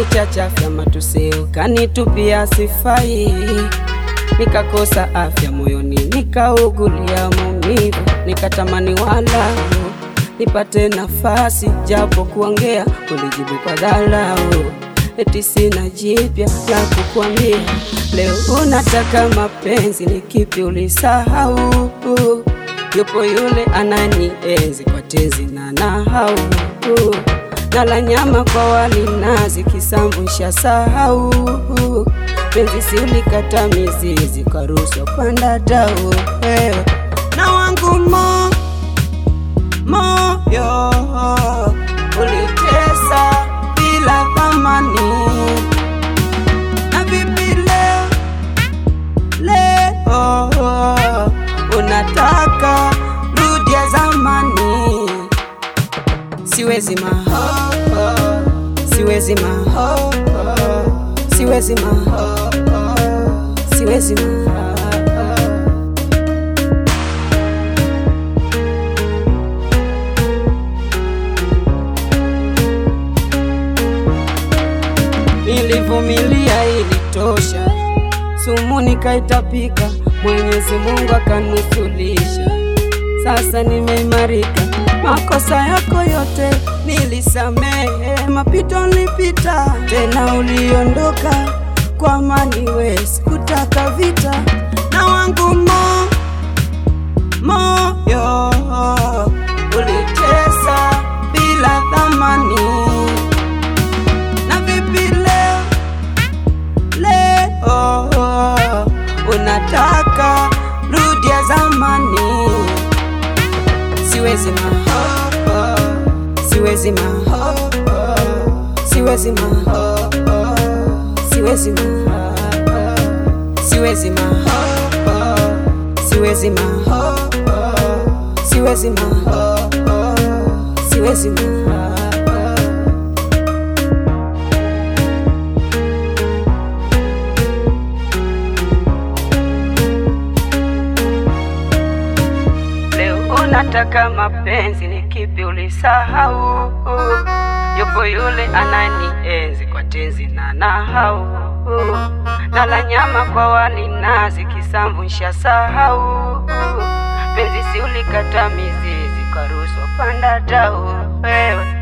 kanichachafya matuseo, kanitupia sifai, nikakosa afya moyoni, nikaugulia maumivu, nikatamani walau nipate nafasi japo kuongea, ulijibu kwa dharau, eti sina jipya la kukwambia. Leo unataka mapenzi, ni kipi ulisahau? Yupo yule ananienzi kwa tenzi na nahau, nala nyama kwa wali nazi, kisambu nshasahau. Penzi si ulikata mizizi, karushwa panda dau wewe na wangu mo moyo ulitesa bila thamani, na vipi leo leo unataka rudia zamani? Siwezi maho, siwezi maho, siwezi maho, siwezi maho Nilivumilia ilitosha, sumu nikaitapika, Mwenyezi Mungu akanusulisha. Sasa nimeimarika, makosa yako yote nilisamehe, mapito nilipita, tena uliondoka kwa amani, we sikutaka vita na wangu mo moyo ulitesa bila thamani na vipi leo leo unataka rudia zamani? Siwezi maho, siwezi maho, siwezi maho, siwezi maho, siwezi maho, siwezi maho, siwezi maho, siwezi maho Leo unataka mapenzi, ni kipi ulisahau? Yupo yule ananienzi kwa tenzi na nahau, nala nyama kwa wali nazi, kisamvu nshasahau. Penzi si ulikata mizizi, karushwa panda dau wewe